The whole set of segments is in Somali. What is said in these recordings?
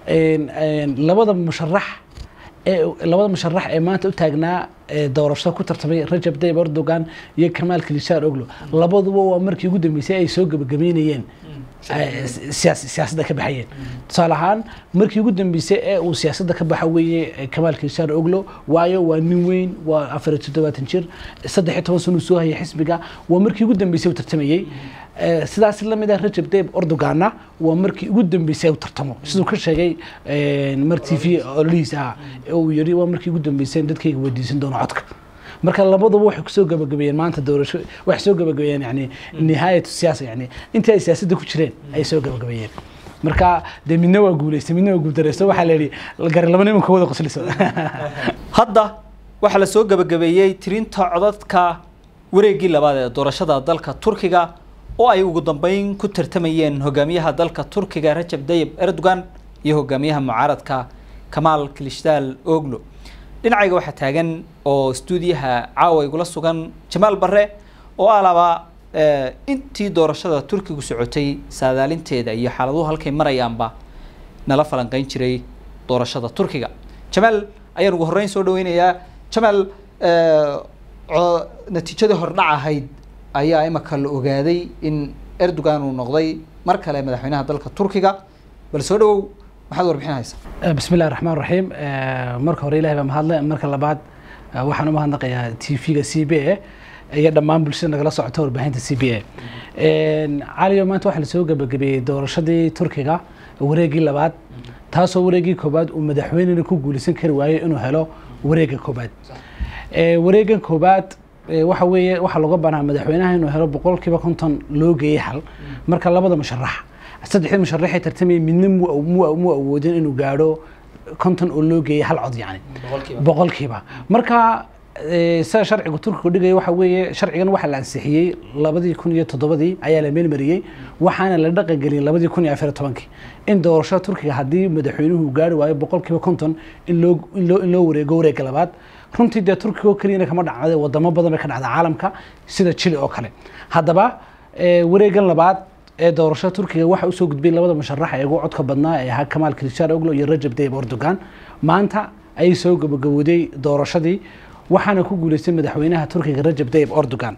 labada musharax ee labada musharax ee maanta u taagnaa doorashada ku tartamay rajab tayyib erdogan iyo kamaal kilishaar oglo labaduba waa markii ugu dambeysay ay soo gabagabeynayeen siyaasadda ka baxayeen tusaale ahaan markii ugu dambeysay ee uu siyaasadda ka baxa weeye kamaal kilishaar oglo waayo waa nin weyn waa afar iyo toddobaatan jir saddex iyo toban sano uu soo hayay xisbiga waa markii ugu dambeysay uu tartamayey sidaas lamid ah rajab tayyib erdoganna waa markii ugu dambeysay uu tartamo siduu ka sheegay mar t v ololihiis ahaa uu yidhi waa markii ugu dambeysay dadkayga weydiisan doono codka marka labaduba waxay kusoo gabagabeeyeen maanta doorasho waxay soo gabagabeeyeen yani nihaayatu siyaasa yani intii ay siyaasadda ku jireen ayay soo gabagabeeyeen marka dee midna waa guuleystay midna waa guuldareysto waxaa la yidhi gari laba nimanka wada qosliso hadda waxaa la soo gabagabeeyey tirinta codadka wareeggii labaad ee doorashada dalka turkiga oo ay ugu dambeyn ku tartamayeen hogaamiyaha dalka turkiga rajab tayyib erdogan iyo hogaamiyaha mucaaradka kamaal kilishdaal oglo dhinacayga waxaa taagan oo stuudiyaha caawa igula sugan jamaal barre oo alaba intii doorashada turkigu socotay saadaalinteeda iyo xaaladuhu halkay marayaanba nala falanqeyn jiray doorashada turkiga jamaal ayaan ugu horreyn soo dhaweynayaa jamaal natiijadii hordhac ahayd ayaa imaka la ogaaday in erdogan uu noqday mar kale madaxweynaha dalka turkiga bal soo dhawow maxaad warbixin haysaa bismi illahi raxmaan raxiim marka hore ilahay baa mahadle marka labaad waxaan u mahadnaqayaa t v-ga c b a iyo dhammaan bulshada nagala socota warbaahinta c b a caliyo maanta waxaa lasoo gabagabeeyey doorashadii turkiga wareeggii labaad taasoo wareeggii koobaad uu madaxweynena ku guulaysan kari waayo inuu helo wareegga koobaad wareeggan koobaad waxa weeye waxaa looga banaa madaxweynaha inuu helo boqolkiiba konton loo geeyey hal marka labada musharax saddexdii musharaxay tartamayay midna mu awoodin inuu gaadho konton oo loo geeyey hal cod yani boqolkiiba marka sida sharciga turkigu dhigaya waxa weeye sharcigan waxaa la ansixiyey labadii kun iyo toddobadii ayaa la meelmariyey waxaana la dhaqangeliyey labadii kun iyo afar iyo tobankii in doorashada turkiga haddii madaxweynuhu gaari waayo boqolkiiba konton in loo in loo in loo wareego wareegga labaad runtii dee turkiga oo keliyana kama dhacday wadamo badan bay ka dhacda caalamka sida chile oo kale haddaba wareeggan labaad ee doorashada turkiga waxa usoo gudbay labada musharax ee ugu codka badnaa ee ahaa kamaal kilishaar oglo iyo rajab tayyib erdogan maanta ayay soo gabagabooday doorashadii waxaana ku guuleystay madaxweynaha turkiga rajab tayyib erdogan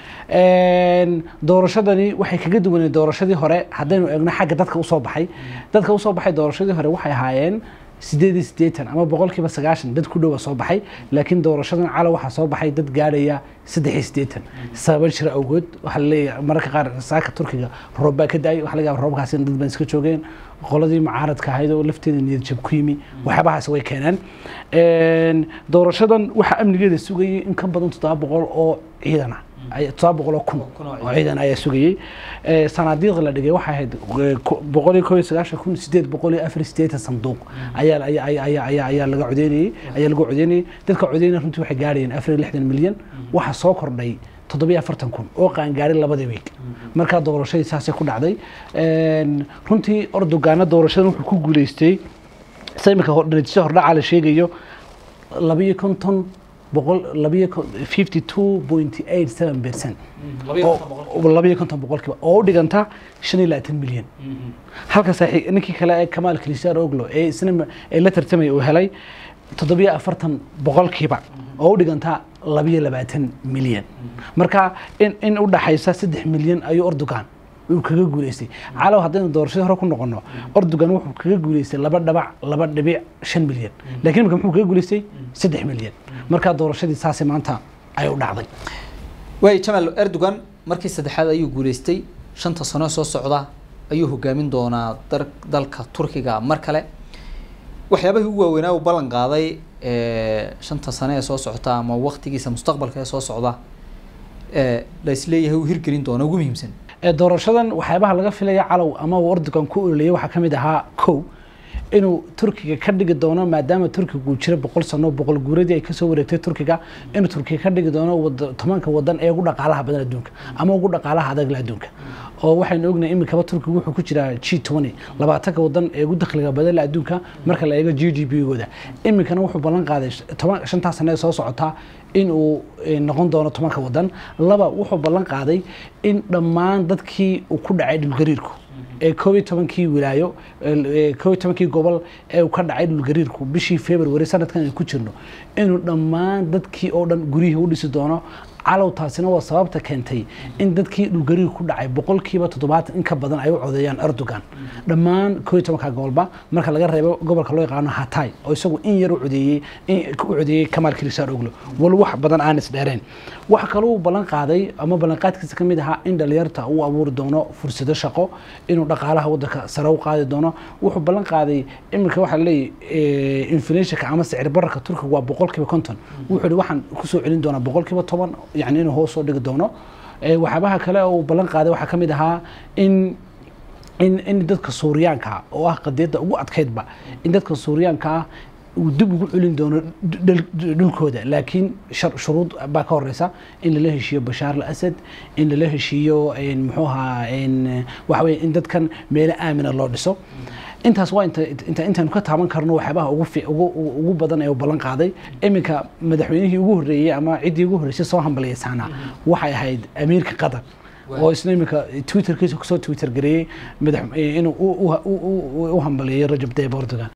doorashadani waxay kaga duwanay doorashadii hore haddaynu eegno xagga dadka usoo baxay dadka usoo baxay doorashadii hore waxay ahaayeen sideed iyo siddeetan ama boqolkiiba sagaashan dad ku dhowa soo baxay laakiin doorashadan cala waxaa soo baxay dad gaadhaya saddex iyo siddeetan sababa jira awgood waxaa laleeyahay mararka qaar saaka turkiga roob baa ka da-ay waxa laga yaaba roobkaasina dad baan iska joogeen qoladii mucaaradka ahayd oo lafteeda niyad jab ku yimi waxyaabahaas way keeneen doorashadan waxaa amnigeeda sugayay in ka badan toddoba boqol oo ciidan ah toddoba boqol oo kun oo ciidan ayaa sugayey sanaadiiq la dhigay waxay ahayd boqol iyo koo iyo sagaashan kun sideed boqol iyo afar iyo siddeetan sanduuq ayaa ayaa ayaa ayaa laga codeynayey ayaa lagu codeynayey dadka codeynaya runtii waxay gaadhayeen afar iyo lixdan milyan waxaa soo kordhay toddobiyo afartan kun oo qaangaaray labadii week markaa doorashadii saasay ku dhacday runtii ordogaana doorashadan wuxuu ku guuleystay sida imika natiijada hordhaca la sheegayo labiyo konton boqol labiyo fifty two point eight seven percent labiyo konton boqolkiiba oo u dhiganta shan iyo labaatan milyan halka saaxiib ninkii kale ee kamaal kilishaar oglo ee isna ee la tartamaya uu helay toddobiyo afartan boqolkiiba oo u dhiganta labiyo labaatan milyan marka in in u dhaxaysa saddex milyan ayuu erdogan uu kaga guuleystay calaw haddaynu doorashadii hore ku noqono erdogan wuxuu kaga guuleystay laba dhabac laba dhibic shan milyan lakiin imika muxuu kaga guuleystay saddex milyan markaa doorashadii saasay maanta ay u dhacday waay jamaal erdogan markii saddexaad ayuu guuleystay shanta sano soo socda ayuu hogaamin doonaa dalka turkiga mar kale waxyaabahii ugu waaweynaa uu ballan qaaday shanta sano ee soo socota ama waktigiisa mustaqbalka ee soo socda la isleeyahay uu hirgelin doona ugu muhiimsan doorashadan waxyaabaha laga filaya calow ama uu erdogan ku ololeyay waxaa ka mid ahaa kow inuu turkiga ka dhigi doono maadaama turkiga uu jira boqol sano boqol guuradii ay kasoo wareegtay turkiga inuu turkiga ka dhigi doono tobanka wadan ee ugu dhaqaalaha badan adduunka ama ugu dhaqaalaha adagla adduunka oo waxaynu ognahay imikaba turkiga wuxuu ku jiraa g twenty labaatanka wadan ee ugu dakhliga badan adduunka marka la eego g d p gooda iminkana wuxuu ballan qaaday toban shantaa sano ee soo socotaa in uu noqon doono tobanka wadan laba wuxuu ballan qaaday in dhammaan dadkii uu ku dhacay dhulgariirku ee koob iyo tobankii wilaayo ee koob iyo tobankii gobol ee uu ka dhacay dhulgariirku bishii february sanadkan ay ku jirno inuu dhammaan dadkii oo dhan guryihii u dhisi doono calow taasina waa sababta keentay in dadkii dhulgariir ku dhacay boqolkiiba toddobaatan in ka badan ay u codeeyaan erdogan dhammaan koo iyo tobanka gobolba marka laga reebo gobolka loo yaqaano hatay oo isagu in yar u codeeyey u codeeyey kamaal kirisaan oglo wal wax badan aan isdheereen waxa kaloo uu ballan qaaday ama ballanqaadkiisa ka mid ahaa in dhalinyarta uu abuuri doono fursado shaqo inuu dhaqaalaha waddanka sare u qaadi doono wuxuu ballan qaaday iminka waxaa leeyahy inflationka ama sicir bararka turkiga waa boqolkiiba konton wuxuu yihi waxaan kusoo celin doonaa boqolkiiba toban yani inuu hoos soo dhigi doono waxyaabaha kale uu ballan qaaday waxaa ka mid ahaa in in in dadka suuriyaanka oo ah qadiyadda ugu adkaydba in dadka suuriyaanka ah uu dib ugu celin doono dhulkooda laakiin shuruud baa ka horeysa in lala heshiiyo bashaar al asad in lala heshiiyo muxuu ahaa waxa weye in dadkan meelo aamina loo dhiso intaas waa inta intaanu ka taaban karno waxyaabaha ugu ugu badan ee uu ballan qaaday iminka madaxweynihii ugu horreeyey ama ciddii ugu horreysay soo hambaliyaysaana waxay ahayd amiirka qatar oo isna iminka twitterkiisa kusoo twitter gareeyey inuu u hambaliyeeyo rajab tayyib erdogan